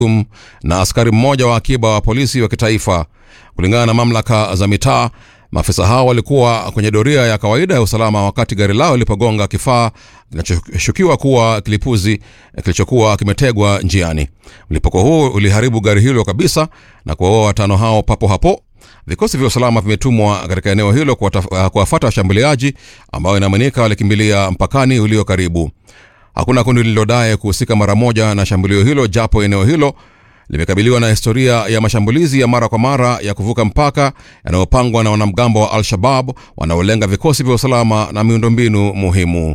Um, na askari mmoja wa akiba wa polisi wa kitaifa. Kulingana na mamlaka za mitaa, maafisa hao walikuwa kwenye doria ya kawaida ya usalama wakati gari lao lilipogonga kifaa kinachoshukiwa kuwa kilipuzi kilichokuwa kimetegwa njiani. Mlipuko huu uliharibu gari hilo kabisa na kuwaua watano hao papo hapo. Vikosi vya usalama vimetumwa katika eneo hilo kuwafuata washambuliaji ambao inaaminika walikimbilia mpakani ulio karibu. Hakuna kundi lililodai kuhusika mara moja na shambulio hilo, japo eneo hilo limekabiliwa na historia ya mashambulizi ya mara kwa mara ya kuvuka mpaka yanayopangwa na wanamgambo wa Al-Shabab wanaolenga vikosi vya usalama na miundombinu muhimu.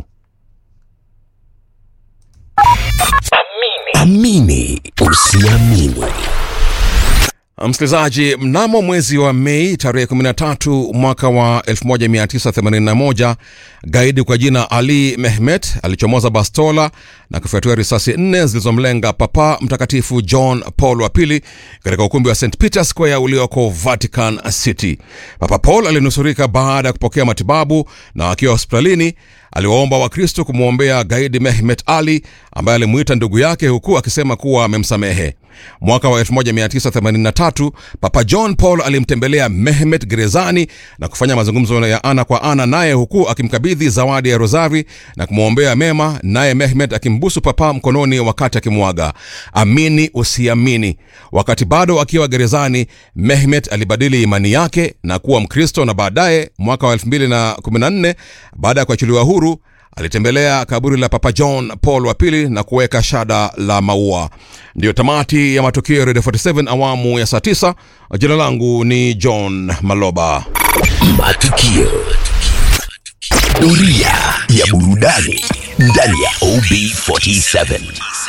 Amini usiamini. Msikilizaji, mnamo mwezi wa Mei tarehe 13 mwaka wa 1981 gaidi kwa jina Ali Mehmet alichomoza bastola na kufyatua risasi nne zilizomlenga Papa Mtakatifu John Paul wa pili katika ukumbi wa St Peter Square ulioko Vatican City. Papa Paul alinusurika baada ya kupokea matibabu na akiwa hospitalini aliwaomba Wakristo kumwombea gaidi Mehmet Ali ambaye alimuita ndugu yake huku akisema kuwa amemsamehe. Mwaka wa 1983 Papa John Paul alimtembelea Mehmet gerezani na kufanya mazungumzo ya ana kwa ana naye huku akimkabidhi zawadi ya rozari na kumwombea mema, naye Mehmet akimbusu Papa mkononi wakati akimwaga. Amini usiamini, wakati bado akiwa gerezani, Mehmet alibadili imani yake na kuwa Mkristo, na baadaye mwaka wa 2014 baada ya kuachiliwa huru alitembelea kaburi la Papa John Paul wa pili na kuweka shada la maua. Ndiyo tamati ya matukio ya Radio 47 awamu ya saa 9. Jina langu ni John Maloba. Matukio. Doria ya burudani ndani ya OB47.